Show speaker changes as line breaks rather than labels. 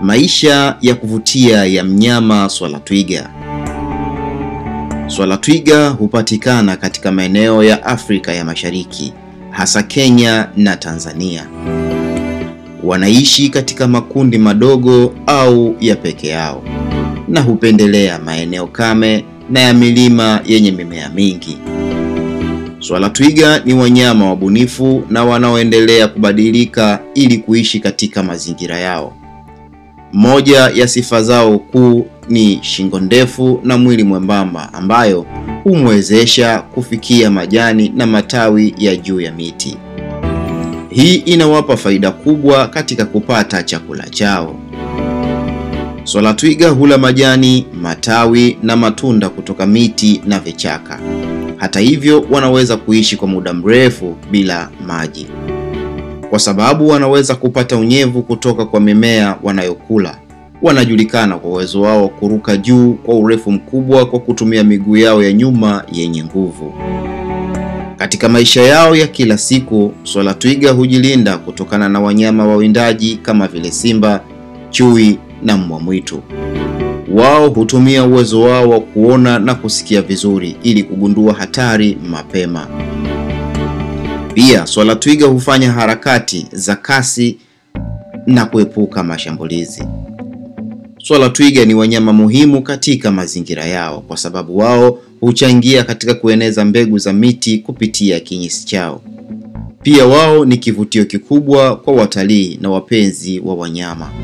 Maisha ya kuvutia ya mnyama swala twiga. Swala twiga hupatikana katika maeneo ya Afrika ya Mashariki, hasa Kenya na Tanzania. Wanaishi katika makundi madogo au ya peke yao na hupendelea maeneo kame na ya milima yenye mimea mingi. Swala twiga ni wanyama wabunifu na wanaoendelea kubadilika ili kuishi katika mazingira yao. Moja ya sifa zao kuu ni shingo ndefu na mwili mwembamba ambayo humwezesha kufikia majani na matawi ya juu ya miti. Hii inawapa faida kubwa katika kupata chakula chao. Swala twiga hula majani, matawi na matunda kutoka miti na vichaka. Hata hivyo, wanaweza kuishi kwa muda mrefu bila maji. Kwa sababu wanaweza kupata unyevu kutoka kwa mimea wanayokula. Wanajulikana kwa uwezo wao wa kuruka juu kwa urefu mkubwa kwa kutumia miguu yao ya nyuma yenye nguvu. Katika maisha yao ya kila siku, swala twiga hujilinda kutokana na wanyama wawindaji kama vile simba, chui na mbwa mwitu. Wao hutumia uwezo wao wa kuona na kusikia vizuri ili kugundua hatari mapema. Pia swala twiga hufanya harakati za kasi na kuepuka mashambulizi. Swala twiga ni wanyama muhimu katika mazingira yao kwa sababu wao huchangia katika kueneza mbegu za miti kupitia kinyesi chao. Pia wao ni kivutio kikubwa kwa watalii na wapenzi wa wanyama.